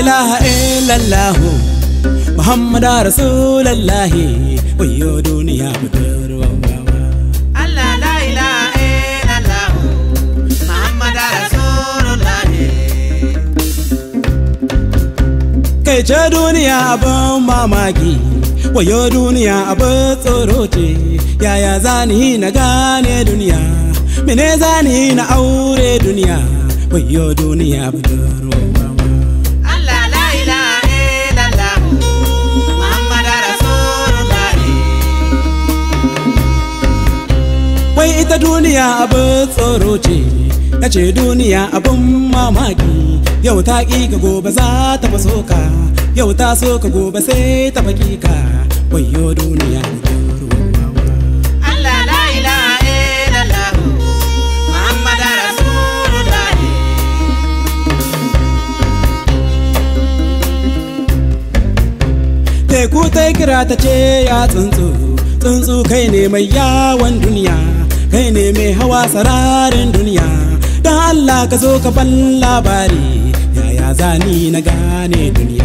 ilaha illallah Muhammad Rasulullah wayo duniya budurwa Allah la ilaha illallah Muhammad Rasulullah kai ce duniya abin mamaki wayo duniya abin tsoro ce yaya zani na gane duniya mene zani na aure duniya wayo duniya budurwa Allah la ilaha illallah Muhammad Rasulullah wai ita duniya abin tsoro ce na ce duniya abin mamaki yau ta ƙi ka gobe za ta faso ka yau ta so ka gobe sai ta faƙi ka wayo duniya Allah la ilaha illallah Muhammad Rasulullah teku ta kira ta ce ya tsuntsu tsuntsu kai ne mai yawon duniya kai ne mai hawa sararin duniya don allah ka zo ka ban labari yaya zani na gane duniya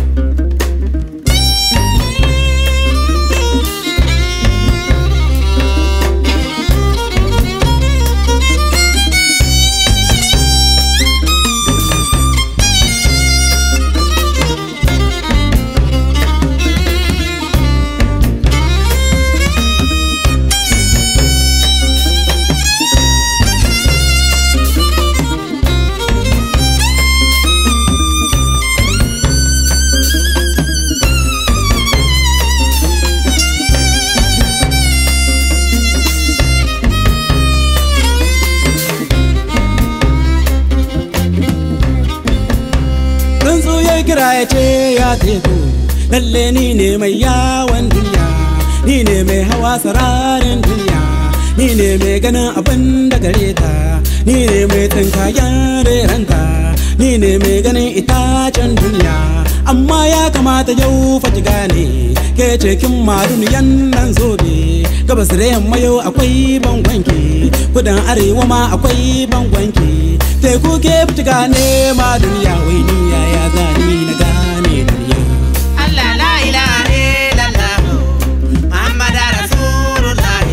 tsuntsu ya kira ya ce ya teku lalle ni ne mai yawon duniya ni ne mai hawa sararin duniya ni ne mai ganin abin da gare ta ni ne mai tsinkayen reranta ni ne mai ganin itacen duniya amma ya kamata yau fa ki gane ke ce kin ma duniyan nan zobe gabas da yamma yau akwai bangonki kudan arewa ma akwai bangonki teku ke fi gane ma duniya wai ni ya gani na gane duniya Allah la ilaha illallah Muhammad Rasulullah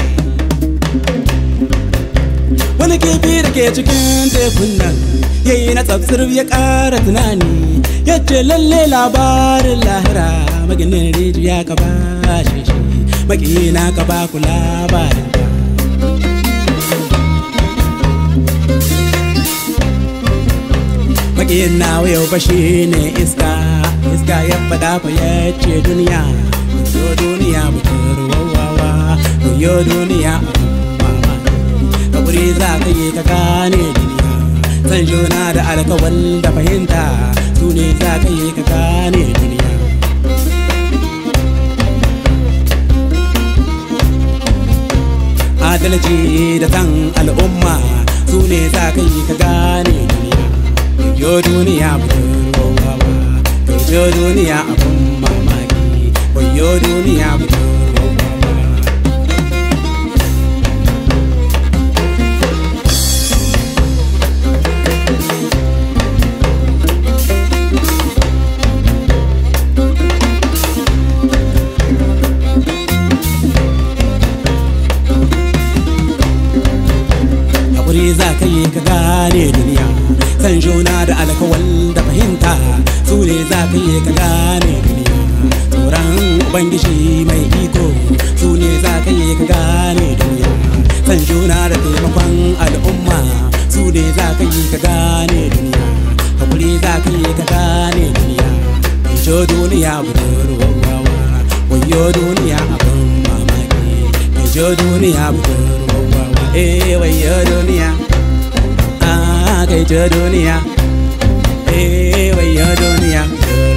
wani kifi da ke cikin tekun nan yayi na tsabtsir ya ƙara tunani ya ce lalle labarin lahira maginin rijiya ka ba shi shi makina ka ba ku labarin ta makiyin nawa yau ba shi ne iska iska ya faɗa fa ya ce duniya yo duniya mutar wawawa yo duniya mama kaburi za ka yi ka gane duniya san juna da alkawal da fahimta su ne za ka yi ka gane duniya adalci da san al'umma su ne za ka yi ka gane duniya yo duniya budurwa yo duniya abun mamaki yo duniya budurwa hakuri za ka yi ka gane duniya san juna da alkawal da fahimta su ne za ka yi ka gane duniya tsoron ubangiji mai iko su ne za ka yi ka gane duniya san juna da taimakon al'umma su ne za ka yi ka gane duniya hakuri za ka yi ka gane duniya jo duniya budurwa wayo duniya abin mamaki jo duniya budurwa eh wayo duniya ah kai jo duniya eh wayo duniya